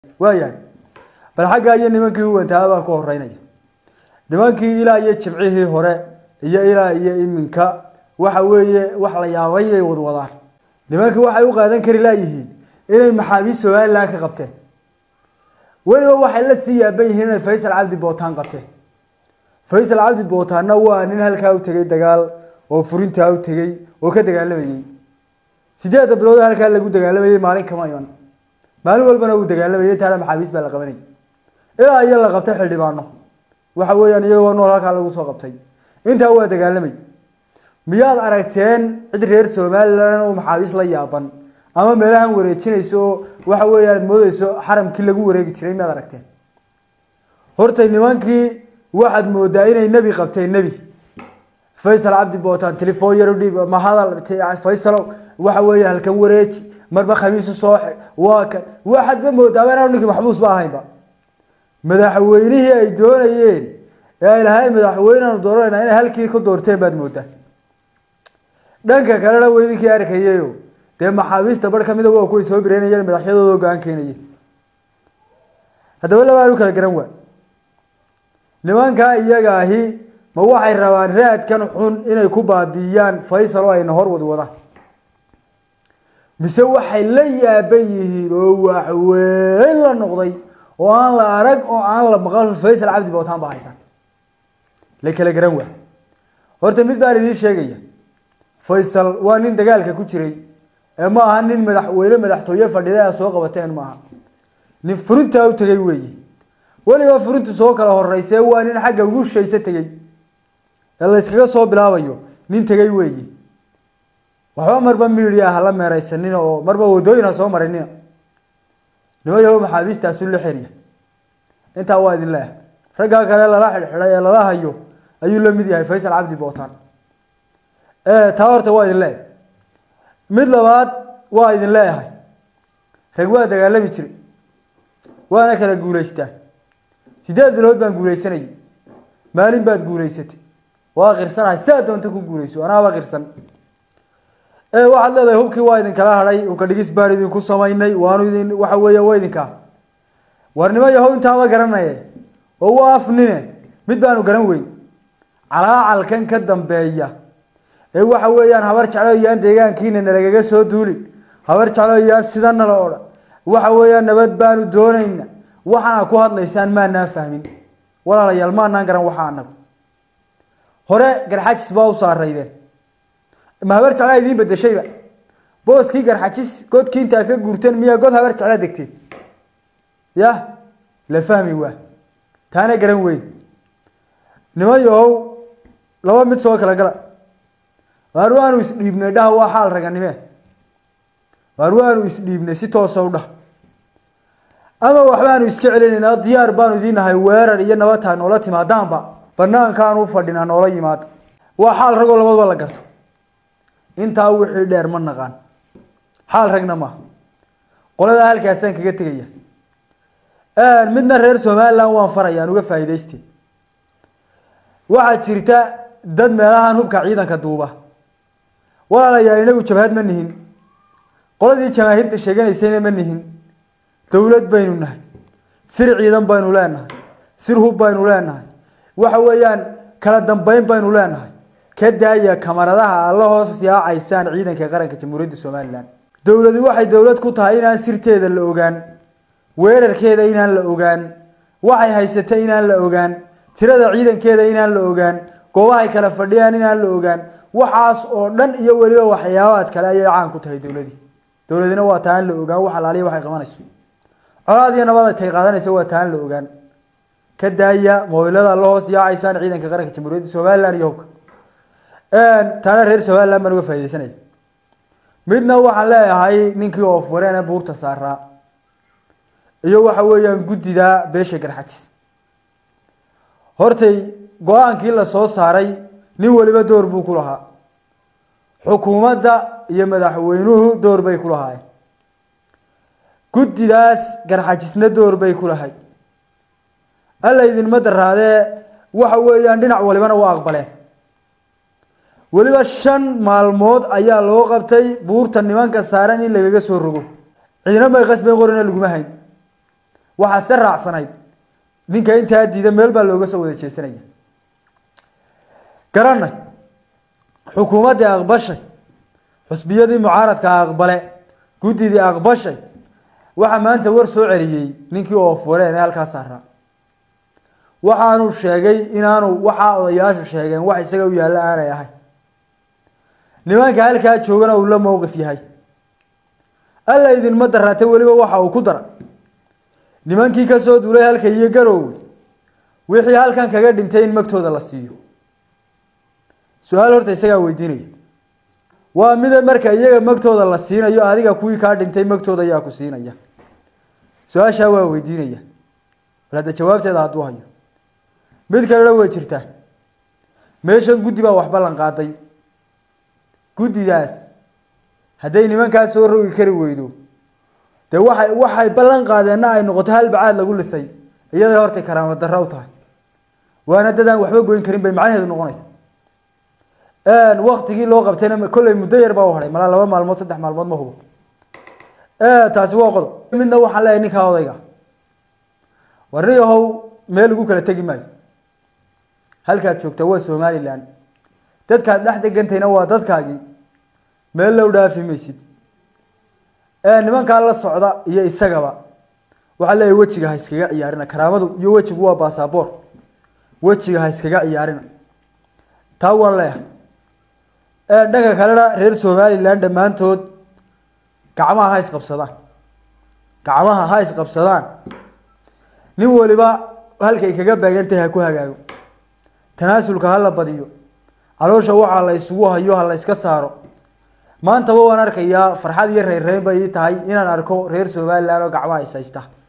waayahay bal xaggaa iyo nimankii uwantaa baan ku horeynaya nimankii ilaa iyo jimcihii hore iyo ilaa iyo iminka waxa weeye wax la yaabay bay wadwadaan nimankii waxay u qaadan kari laayihiin inay maxaabiist somalilan ka qabteen weliba waxay la sii yaaban yihiin inay faysal cabdi bootaan qabteen faysal cabdi bootaanna waa nin halkaa u tegay dagaal oo furintaa u tegey oo ka dagaalamayey sideedda bilood halkaa lagu dagaalamayey maalin kama iman maalin walbana uu dagaalamayay taana maxaabiist baa la qabanayay ilaa iyo la qabtay xildhibaano waxa weeyaan iyagoo nool halkaa lagu soo qabtay intaa waa dagaalamay miyaad aragteen cid reer somalilan oo maxaabiist la yaaban ama meelahan wareejinayso oo waxa weeyaan ad moodeyso xaramkii lagu wareegi jiray miyaad aragteen hortay nimankii waxaad moodaa inay nebi qabteen nebi faysal cabdi bootaan telefoon yar udhiib ma hadal faysalow waxa weeye halkan wareeji marba khamiisu soo xid waa kan waxaadba moodaaba inaan ninkii maxbuus ba ahaynba madaxweynihii ay doonayeen ee ay lahayn madaxweyneanu dooranayna inay halkii ku doorteen baad moodaa dhanka kalena weydinkii arkayeyo dee maxaabiista bar kamida waa kuway soo bireynayeen madaxyadooda go-aan keenaye haddaba labaan u kala garan waa nimankaa iyaga ahi ma waxay rabaan raadkan xun inay ku baabiiyaan faysal oo ayna hor wadi wadaan mise waxay la yaaban yihiin oo waxweyn la noqday oo aan la arag oo aan la maqal faysal cabdi bootaan ba haysan la kala garan waa horta mid baan idiin sheegaya faysal waa nin dagaalka ku jiray ee ma aha nin madaxweyne madaxtooye fadhida a soo qabateen maaha nin furintaa u tegay weeye weliba furintu soo kala horeysee waa nin xagga ugu shayse tegey ee la yskaga soo bilaabayo nin tegay weeye waxba marba midia hala meereysanina oo marba wadooyin ha soo marinina nima yahow maxaabiistaasu la xeriya intaa waa idin leeyahay raggaa kale lala xidhxidhay ee lala hayo ayuu la mid yahay faysal cabdi bootaan taa horta waa idin leeyahay mid labaad waa idin leeyahay rag waa dagaalami jiray waana kala guulaystaa sideed bilood baan guulaysanayay maalin baad guulaysatay waa qirsanahay saa doonta ku guulayso anaaba qirsan waxaad leedahay hubkii waa idinkala hadhay hubka dhigis baan idinku samaynay waanu idin waxa weeye waa idinkaa warnimo yahow intaaba garanaye oo u afnine mid baanu garan weyn calaacalkan ka dambeeya ee waxa weeyaan habar jecloyaan deegaankiina nalagaga soo duulin habar jecloyaan sida nala odhan waxa weeyaan nabad baanu doonayna waxaana ku hadlaysaan maanaan fahmin walaalayaal maanaan garan waxa anagu hore garxajis baa u saaraydeen ma habar jeclaa idiin bedeshayba booskii garxajis godkii intaa ka guurteen miyaa god habar jeclaa degteen ya la fahmi waa taana garan weyn niman yahow laba mid soo kala gala waar waanu isdhiibnay dhaha waa xaal raganimee waar waanu isdhiibnay si toosa u dhah ama waxbaanu iska celinaynaa diyaar baanu idiin nahay weerar iyo nabataa noola timaadaanba banaankaanu fadhinaa noola yimaada waa xaal ragoo labadaba la garto intaa wixii dheer ma naqaan xaal ragna maaha qoladaa halkaasaan kaga tegaya midna reer somaliland waan farayaan uga faa'iidayste waxaa jirta dad meelahan hubka ciidanka duuba walaalayaal inagu jabhad ma nihin qoladii jamaahiirta sheeganaysayna ma nihin dowlad baynu nahay sir ciidan baynu leenahay sir hub baynu leenahay waxa weeyaan kala dambeyn baynu leenahay ka daaya kamaradaha alla hoos yaacaysaan ciidanka qaranka jamhuuriyadda somalilan dowladi waxay dowlad ku tahay inaan sirteeda la ogaan weerarkeeda inaan la ogaan waxay haysata inaan la ogaan tirada ciidankeeda inaan la ogaan goobahay kala fadhiyaan inaan la ogaan waxaas oo dhan iyo weliba waxyaabaad kale ayay caan ku tahay dowladii dowladina waa taan la ogaan wax alaaliya waxay qabanayso colaad iyo nabad tay qaadanaysa waa taan la ogaan ka daaya mobilada la hoos yaacaysaan ciidanka qaranka jamhuuriyadda somalilan iyo hubka taana reer somaliland baan uga faa'idaysanaya midna waxaan leeyahay ninkii oof wareene buurta saaraa iyo waxa weeyaan guddida beesha garxajis hortay go-aankii la soo saaray nin waliba door buu ku lahaa xukuumadda iyo madaxweynuhu door bay ku lahaayeen guddidaas garxajisna door bay ku lahay alla idinma daraadee waxa weeyaan dhinac walibana waa aqbaleen weliba shan maalmood ayaa loo qabtay buurta nimanka saaran in lagaga soo rogo ciidana may qasben qorina laguma hayn waxaa se raacsanayd ninka intaa diida meel baa looga soo wada jeesanaya garanay xukuumaddii aqbashay xusbiyadii mucaaradka aqbale guddidii aqbashay waxaa maanta war soo celiyey ninkii oofuleen ee halkaa saaraa waxaanu sheegay inaanu waxaa odayaashu sheegeen wax isaga u yaallo aanay ahay nimanka halkaa joogana uu la mowqif yahay alla idinma daraate weliba waxa uu ku dara nimankii kasoo duulay halka iyo garoowe wixii halkan kaga dhintay in magtooda la siiyo su-aal horta isagaa weydiinaya waa mida marka iyaga magtooda la siinayo adiga kuwii kaa dhintay magtooda ayaa ku siinaya su-aashaa waa weydiinaya bal hadda jawaabteeda hadduu hayo mid kalena way jirtaa meeshan guddi baa wax ballan qaaday guddidaas hadday nimankaas soo rogi kari weydo dee waxay waxay ballan qaadeenna ay noqoto hal bacaad lagu lisay iyaday hortay karaama darro u tahay waana dadaan waxba goyn karin bay macnaheedu noqonaysa waktigii loo qabtayna kolley muddo yar baa u hadhay malaa laba maalmood saddex maalmood ma hubo taasi waa qodob midna waxaan leeyahay ninkaa odayga war nin ahow meel lagu kala tegi maayo halkaad joogta waa somalilan dadkaad dhex degantayna waa dadkaagii meel low dhaafi maysid nimankaa la socda iyo isagaba waxaa leeyahay wejiga ha iskaga ciyaarina karaamadu iyo wejigu waa basaboor wejiga ha iskaga ciyaarina taa waan leeyahay dhanka kalena reer somalilan dhammaantood gacmaha ha isqabsadaan gacmaha ha isqabsadaan nin waliba halkay kaga baagantahay ha ku hagaago tanaasulka ha la badiyo caloosha waxaa la isugu hayo ha la iska saaro maantaba waan arkayaa farxad iyo reyrreyn bay ii tahay inaan arko reer somalilan oo gacmaha is haysta